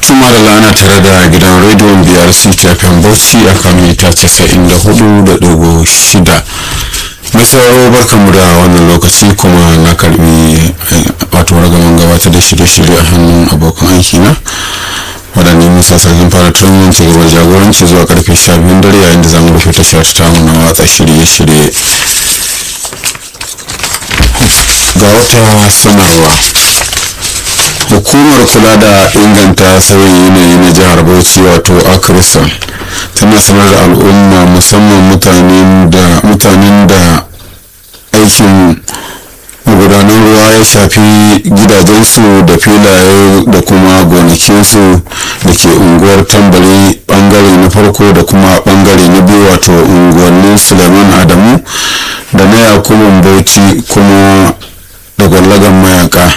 tuma da lana tare da gidan rediyon biyar ctfm bauchi a kan mita 94.6 mai sauraro barkanmu da wannan lokaci kuma na karbi wato ragaman gabatar da shirye-shirye a hannun abokan aiki na waɗanne musa sarkin fara tun ci gaba jagoranci zuwa karfe 12 dare yayin da zamu rufe tashar ta na watsa shirye-shirye ga wata sanarwa hukumar kula da inganta sauyin yanayi na jihar bauchi wato akrison tana sanar da al'umma musamman mutanen da aikin magudanan ruwa ya shafi gidajensu da filaye da kuma gonakinsu da ke unguwar tambari bangare na farko da kuma bangare na biyu wato unguwannin suleiman adamu da na yakubun bauchi kuma da gwallagan mayaka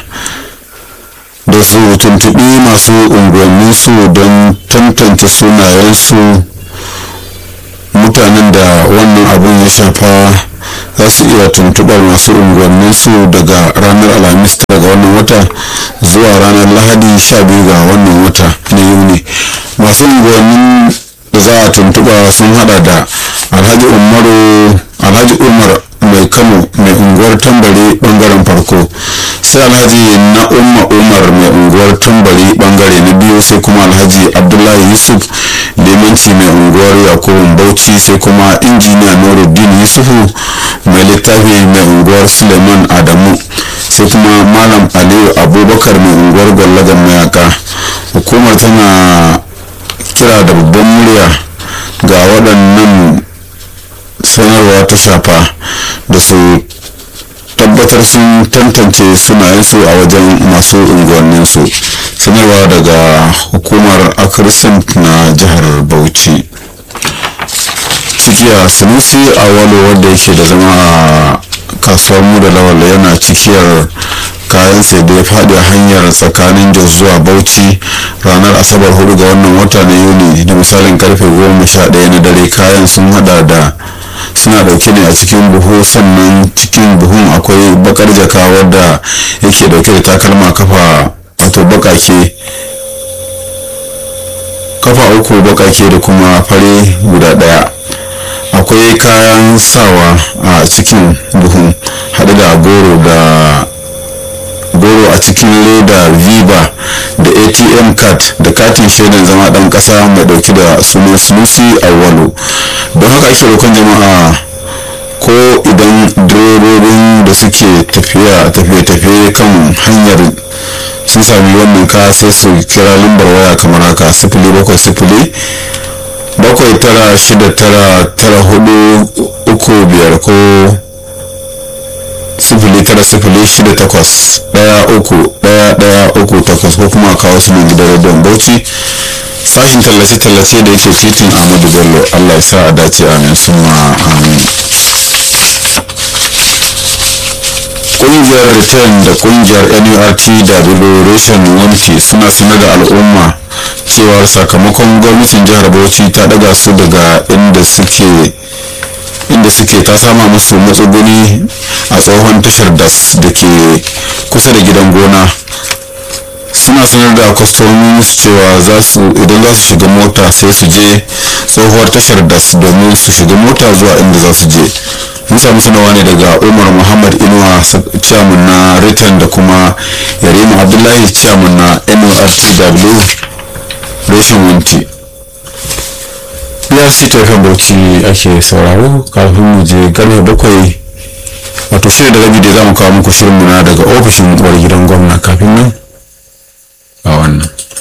da su tuntuɓi masu unguwanninsu don tantance sunayensu mutanen da wannan abun ya shafa za su iya tuntuɓar masu unguwanninsu daga ranar alhamis daga wannan wata zuwa ranar lahadi 12 ga wannan wata na yuni masu unguwannin da za a tuntuɓa sun hada da alhaji umaru alhaji umar mai kano mai unguwar tambari bangaren farko sai alhaji na umma umar mai unguwar tambari bangare na biyu sai kuma alhaji abdullahi yusuf limanci mai unguwar yakubun bauchi sai kuma injiniya nuruddin yusufu mai littafi mai unguwar suleiman adamu sai kuma malam aliyu abubakar mai unguwar gwallagan mayaka hukumar tana kira da babban murya ga waɗannan sanarwa ta shafa da su tabbatar sun tantance sunayensu a wajen masu unguwanninsu sanarwa daga hukumar akrisan na jihar bauchi cikiya sanusi a walo wanda yake da zama a kasuwar mu da lawal yana cikiyar kayan sai da ya faɗi a hanyar tsakanin jos zuwa bauchi ranar asabar hudu ga wannan wata na yuni da misalin karfe goma sha ɗaya na dare kayan sun hada da suna dauke ne a cikin buhu sannan cikin buhun akwai bakar jaka wadda yake dauke da takalma kafa wato bakake kafa uku bakake da kuma fare guda daya akwai kayan sawa a cikin buhun hade da goro da goro a cikin leda viva da atm card da katin shaidan zama dan kasa mai dauki da sunan sunusi awwalu don haka ake roƙon jama'a ko idan direbobin da suke tafiya tafiye-tafiye kan hanyar sun sami wannan ka sai su kira lambar waya kamar haka sifili bakwai sifili bakwai tara shida tara tara hudu uku biyar ko sifili tara sifili shida takwas daya uku daya daya uku takwas ko kuma kawo su nan gidan rediyon bauchi sashin tallace-tallace da yake titin ahmadu bello allah ya sa a dace amin suma amin kungiyar return da kungiyar nurt da reshen wanki suna sanar da al'umma cewa sakamakon gwamnatin jihar bauchi ta daga su daga inda suke inda suke ta sama musu matsuguni a tsohon tashar das da ke kusa da gidan gona suna sanar da kwastomomin su cewa za su idan za su shiga mota sai su je tsohuwar tashar das domin su shiga mota zuwa inda za su je mun samu sanawa ne daga umar muhammad inuwa chairman na return da kuma yarima abdullahi chairman na nurtw reshen wanti brc tafiyar bauchi ake sauraro kafin mu je karfe bakwai wato shirin da rabi da za mu kawo muku shirin muna daga ofishin uwar gidan gwamna kafin nan a wannan